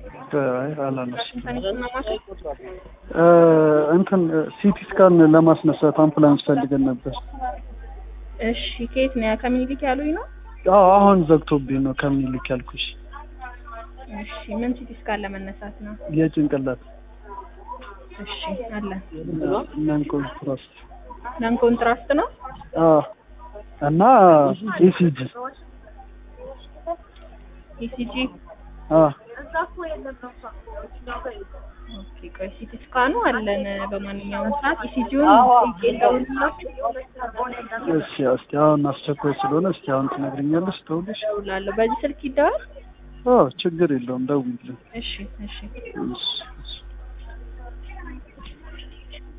አይ አላነሱም። ኮምፓኒውን ማማከል እ እንትን ሲቲ ስካን ለማስነሳት አምቡላንስ ፈልገን ነበር። እሺ ከየት ነው ከሚኒሊክ ያሉኝ ነው አዎ አሁን ዘግቶብኝ ነው ከምኒልክ ያልኩሽ። እሺ ምን ሲቲ ስካን ለመነሳት ነው የጭንቅላት እሺ አለ ነን ኮንትራስት ነን ኮንትራስት ነው አዎ እና ኢሲጂ ኢሲጂ አዎ ኦኬ ቆይ ሲቲ ስካኑ አለን በማንኛውም ሰዓት ኢሲጂውን ይደውልላችሁ እሺ እስቲ አሁን አስቸኳይ ስለሆነ እስቲ አሁን ትነግሪኛለሽ ደውልሽ? እደውላለሁ በዚህ ስልክ ይደዋል አዎ ችግር የለውም ደውይልኝ። እሺ እሺ እሺ እሺ